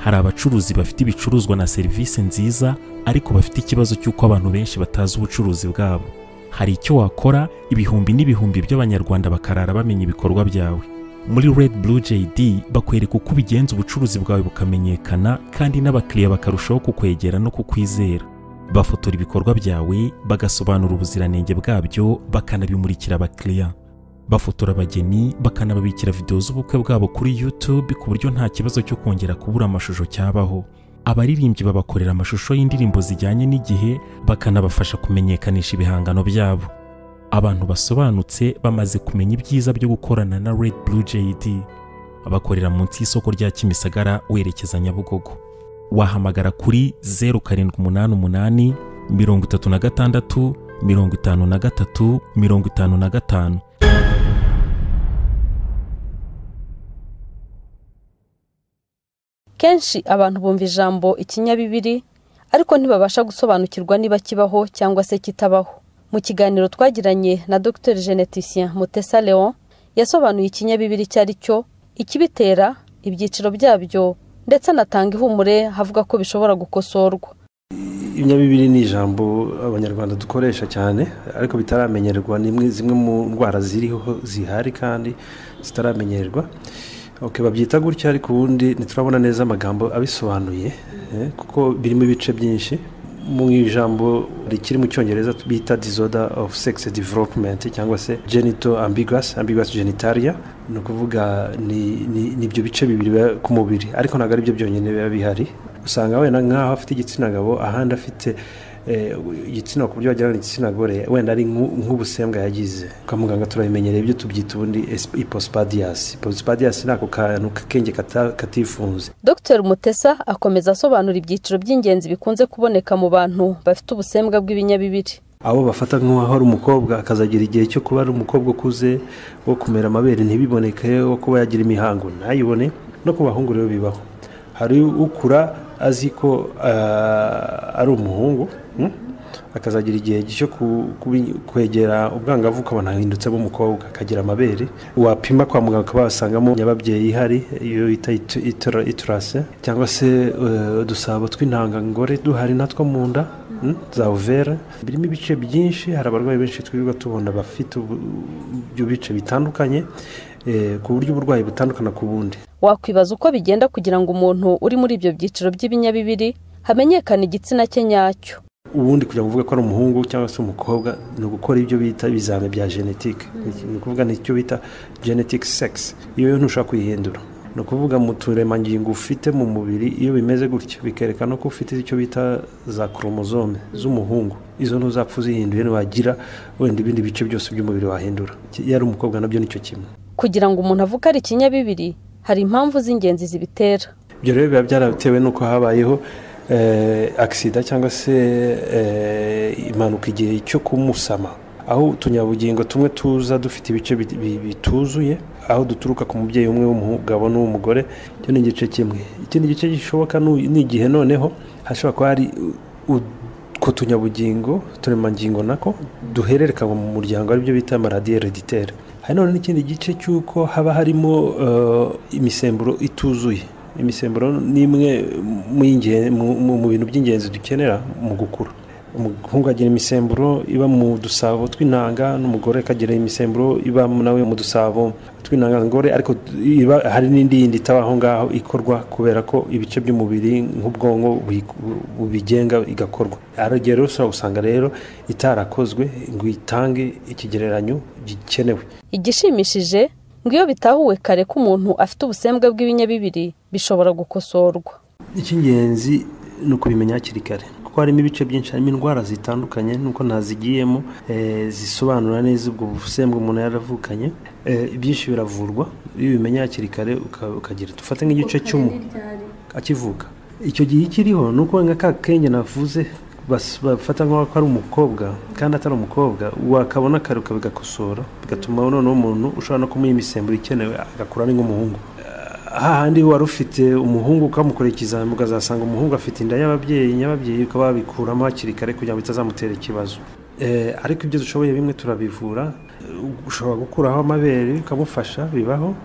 hari abacuruzi bafite ibicuruzwa na serivisi nziza ariko bafite ikibazo cy'uko abantu benshi batazi ubucuruzi bwabo hari icyo wakora ibihumbi n'ibihumbi by'abanyarwanda bakarara bamenya ibikorwa byawe muri red blue jd bakwereka uko ubigenza ubucuruzi bwawe bukamenyekana kandi n'abakiriya bakarushaho kukwegera no kukwizera bafotora ibikorwa byawe bagasobanura ubuziranenge bwabyo bakanabimurikira abakiriya bafotora abageni bakanababikira videwo z'ubukwe bwabo kuri YouTube ku buryo nta kibazo cyo kongera kubura amashusho cyabaho abaririmbyi babakorera amashusho y'indirimbo zijyanye n'igihe bakanabafasha kumenyekanisha ibihangano byabo abantu basobanutse bamaze kumenya ibyiza byo gukorana na Red Blue JD abakorera munsi y'isoko rya Kimisagara werekeza Nyabugogo wahamagara kuri 0788 36 53 55 「kenshi abantu bumva ijambo ikinyabibiri ariko ntibabasha gusobanukirwa niba kibaho cyangwa se kitabaho mu kiganiro twagiranye na dr geneticien mutesa leon yasobanuye ikinyabibiri icyo ari cyo ikibitera ibyiciro byabyo ndetse anatanga ihumure havuga ko bishobora gukosorwa ibinyabibiri ni ijambo abanyarwanda dukoresha cyane ariko bitaramenyerwa ni zimwe mu ndwara ziriho zihari kandi zitaramenyerwa babyita gutya ariko ubundi ntiturabona neza amagambo abisobanuye kuko birimo ibice byinshi mu ijambo rikiri mu cyongereza bita disorder of sex development cyangwa se genito ambiguous ambiguous genitalia ni ukuvuga ni ibyo bice bibiri ku mubiri ariko ntabwo ari byo byonyine biba bihari usanga wenda nk'aho afite igitsina gabo ahandi afite igitsina ku buryo wagira ngo igitsina gore wenda ari nk'ubusembwa yagize kwa muganga turabimenyereye ibyo tubyita ubundi ipospadiyasi ipospadiyasi ni ako kantu k'akenge katifunze dr mutesa akomeza asobanura ibyiciro by'ingenzi bikunze kuboneka mu bantu bafite ubusembwa bw'ibinyabibiri abo bafata nk'aho ari umukobwa akazagira igihe cyo kuba ari umukobwa ukuze wo kumera amabere ntibiboneke wo kuba yagira imihango ntayibone no ku bahungu rero bibaho hari ukura azi ko ari umuhungu akazagira igihe cyo kwegera ubwangavu ukabona ahindutse umukobwa akagira amabere wapima kwa muganga ukaba wasangamo nyababyeyi ihari iyo bita iturase cyangwa se udusabo tw'intangangore duhari natwo mu nda za uvera birimo ibice byinshi hari abarwayi benshi twirirwa tubona bafite ibyo bice bitandukanye ku buryo uburwayi butandukana ku bundi wakwibaza uko bigenda kugira ngo umuntu uri muri ibyo byiciro by'ibinyabibiri hamenyekane igitsina cye nyacyo ubundi kugira ngo uvuge ko ari umuhungu cyangwa se umukobwa ni ugukora ibyo bita ibizame bya genetike ni ukuvuga nicyo bita genetike sekisi iyo yo ntushobora kuyihindura ni ukuvuga mu turemangingo ufite mu mubiri iyo bimeze gutya bikerekana ko ufite icyo bita za koromozome z'umuhungu izo ntuzapfa uzihinduye ntiwagira wenda ibindi bice byose by'umubiri wahindura iyo ari umukobwa nabyo nicyo kimwe kugira ngo umuntu avuge ari ikinyabibiri hari impamvu z'ingenzi zibitera ibyo rero biba byaratewe n'uko habayeho agisida cyangwa se impanuka igihe cyo kumusama aho utunyabugingo tumwe tuza dufite ibice bituzuye aho duturuka ku mubyeyi umwe w'umugabo n'uw'umugore icyo ni igice kimwe ikindi gice gishoboka ni igihe noneho hashobora kuba hari utwo tunyabugingo turemangingo nako duhererekanywa mu muryango aribyo bita maradiyo hereditere hari none n'ikindi gice cy'uko haba harimo imisemburo ituzuye imisemburo ni imwe mu bintu by'ingenzi dukenera mu gukura umuhungu agira imisemburo iba mu dusabo tw'intanga n'umugore akagira imisemburo iba nawe mu dusabo tw'intangangore ariko hari n'indi yindi itaba aho ngaho ikorwa kubera ko ibice by'umubiri nk'ubwonko bubigenga igakorwa aragera ushobora usanga rero itarakozwe ngo itange ikigereranyo gikenewe igishimishije ngo iyo bitahuwe kare ko umuntu afite ubusembwa bw'ibinyabibiri bishobora gukosorwa icy'ingenzi ni ukubimenya hakiri kare kuko harimo ibice byinshi harimo indwara zitandukanye nuko ntazigiyemo zisobanura neza ubwo busembwa umuntu yaravukanye ibyinshi biravurwa iyo ubimenya hakiri kare ukagira dufate nk'igice cy'umu akivuka icyo gihe ikiriho ni uko nka ka kenge navuze bafata nk'aho ari umukobwa kandi atari umukobwa wakabona kare ukabigakosora bigatuma noneho umuntu ushobora no kumuha imisemburo ikenewe agakura ari nk'umuhungu hahandi wari ufite umuhungu ukamukora ikizami ukazasanga umuhungu afite inda y'ababyeyi nyababyeyi ukaba wabikuramo hakiri kare kugira ngo bitazamutera ikibazo ariko ibyo dushoboye bimwe turabivura ushobora gukuraho amabere ukamufasha bibaho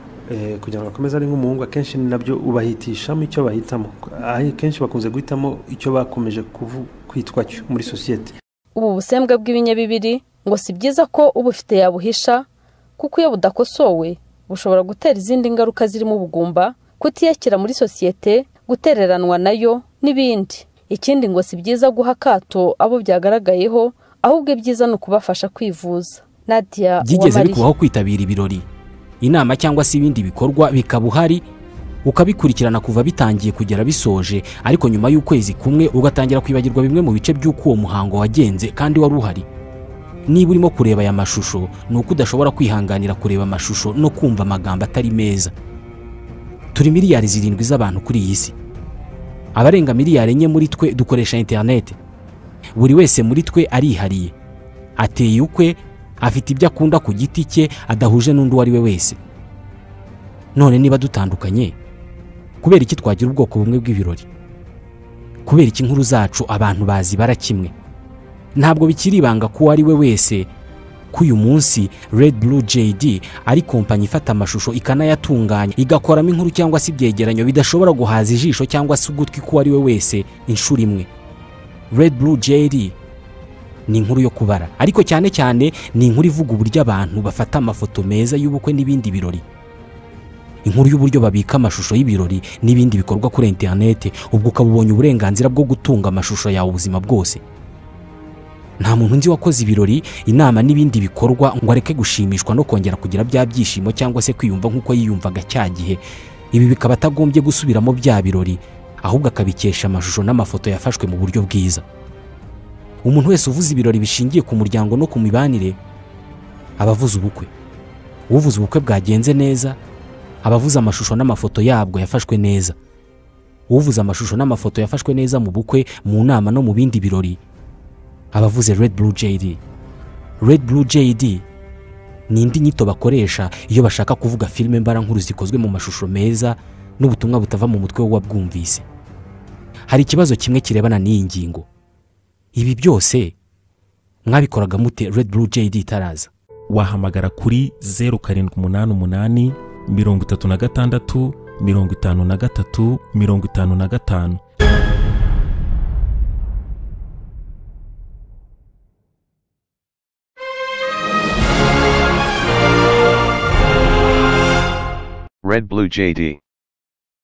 kugira ngo akomeze ari nk'umuhungu akenshi nabyo ubahitishamo icyo bahitamo akenshi bakunze guhitamo icyo bakomeje kwitwa cyo muri sosiyete ubu busembwa bw'ibinyabibiri ngo si byiza ko ubufite yabuhisha kuko iyo budakosowe bushobora gutera izindi ngaruka zirimo ubugumba kutiyakira muri sosiyete gutereranwa nayo n'ibindi ikindi ngo si byiza guha akato abo byagaragayeho ahubwo ibyiza ni ukubafasha kwivuza nadia byigeze bikubaho kwitabira ibirori inama cyangwa se ibindi bikorwa bikaba uhari ukabikurikirana kuva bitangiye kugera bisoje ariko nyuma y'ukwezi kumwe ugatangira kwibagirwa bimwe mu bice by'uko uwo muhango wagenze kandi wari uhari niba urimo kureba aya mashusho ni uko udashobora kwihanganira kureba amashusho no kumva amagambo atari meza turi miliyari zirindwi z'abantu kuri iyi si abarenga miliyari enye muri twe dukoresha interinete buri wese muri twe arihariye ateye ukwe afite ibyo akunda ku giti cye adahuje n'undi uwo ari we wese none niba dutandukanye kubera iki twagira ubwoko bumwe bw'ibirori kubera iki inkuru zacu abantu bazibara kimwe ntabwo bikiri ibanga ko uwo ari we wese ko uyu munsi Red Blue JD ari kompanyi ifata amashusho ikanayatunganya igakoramo inkuru cyangwa se ibyegeranyo bidashobora guhaza ijisho cyangwa se ugutwi k'uwo ari we wese inshuro imwe Red Blue JD ni inkuru yo kubara ariko cyane cyane ni inkuru ivuga uburyo abantu bafata amafoto meza y'ubukwe n'ibindi birori inkuru y'uburyo babika amashusho y'ibirori n'ibindi bikorwa kuri interinete ubwo ukaba ubonye uburenganzira bwo gutunga amashusho yawe ubuzima bwose nta muntu nzi wakoze ibirori inama n'ibindi bikorwa ngo areke gushimishwa no kongera kugira bya byishimo cyangwa se kwiyumva nk'uko yiyumvaga cya gihe ibi bikaba atagombye gusubiramo bya birori ahubwo akabikesha amashusho n'amafoto yafashwe mu buryo bwiza umuntu wese uvuze ibirori bishingiye ku muryango no ku mibanire aba avuze ubukwe uvuze ubukwe bwagenze neza aba avuze amashusho n'amafoto yabwo yafashwe neza uvuze amashusho n'amafoto yafashwe neza mu bukwe mu nama no mu bindi birori aba avuze Red Blue JD Red Blue JD ni indi nyito bakoresha iyo bashaka kuvuga filime mbarankuru zikozwe mu mashusho meza n'ubutumwa butava mu mutwe w'uwabwumvise hari ikibazo kimwe kirebana n'iyi ngingo ibi byose mwabikoraga mute Red Blue JD itaraza wahamagara kuri zeru karindwi umunani umunani mirongo itatu na gatandatu mirongo itanu na gatatu mirongo itanu na gatanu Red Blue JD